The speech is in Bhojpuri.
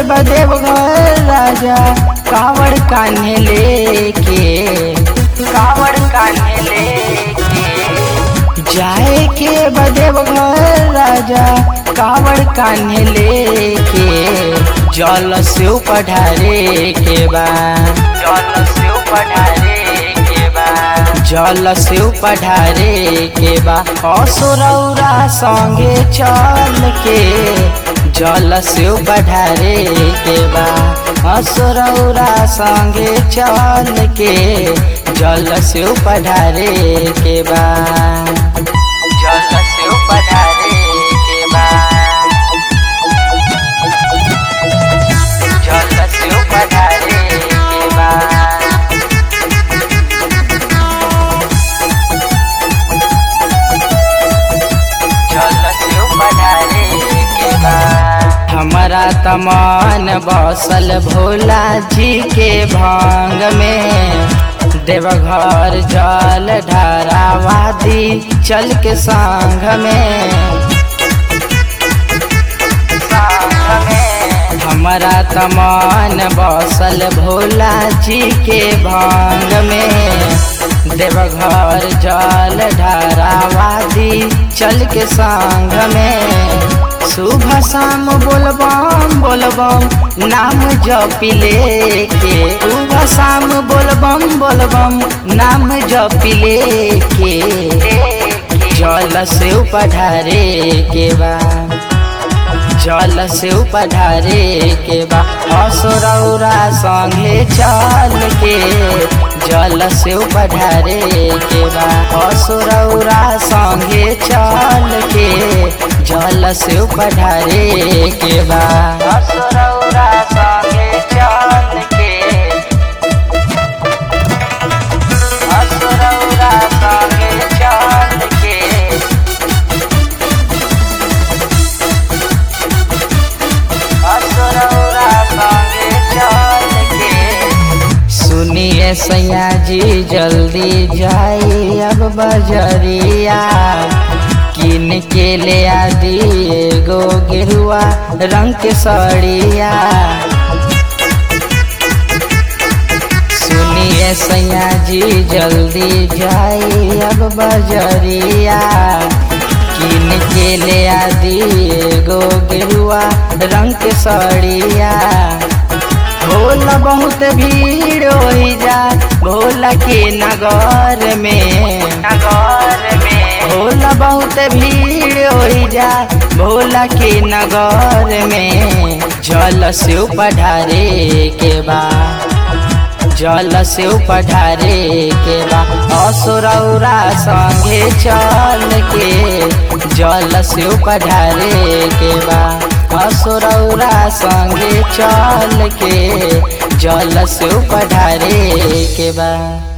बदेव घर राजा कावड़ कान्हे लेके कावड़ कान्हे लेके जाए के बदेव घर राजा कावड़ कान्हे लेके जल से पढ़ारे के बा जल से पढ़ारे के बा जल से पढ़ारे के बा असुरौरा संगे चल के जल से बढ़ारे के बा असुरौरा संगे चल के जल से पढ़ारे के बा जल से पढ़ारे के बा जल से पढ़ारे के बा हमारा तमान बसल भोला जी के भांग में देवघर जल ढरावादी चल के संग में हमारा तमान बसल भोला जी के भांग में देवघर जल ढरावादी चल के संग में सुबह शाम बोलबम बोलबम नाम जपी लेके सुबह शाम बोलबम बोलबम नाम जपी लेके जल से पढ़ारे के बा जल से पढ़ारे के बा असुरौरा संगे चल के जल से पढ़ारे के बा असुरौरा संगे चल के जल से पढ़ारे के बा असुरौरा संगे चल के असुरौरा संगे चल के असुरौरा संगे चल के सुनिए सैया जी जल्दी जाई अब बजरिया किन के ले आदि एगो गेरुआ रंग के सड़िया सुनिए सैया जी जल्दी जाई अब बजरिया किन के ले आदि एगो गेरुआ रंग के सड़िया भोला बहुत भीड़ हो जा भोला के नगर में नगर में भोला बहुत भीड़ हो जा भोला के नगर में जल से पढ़ारे के बा जल से पढ़ारे के बा असुरौरा संगे चल के जल से पढ़ारे के बा असुरौरा संगे चल के जल से पढ़ारे के बा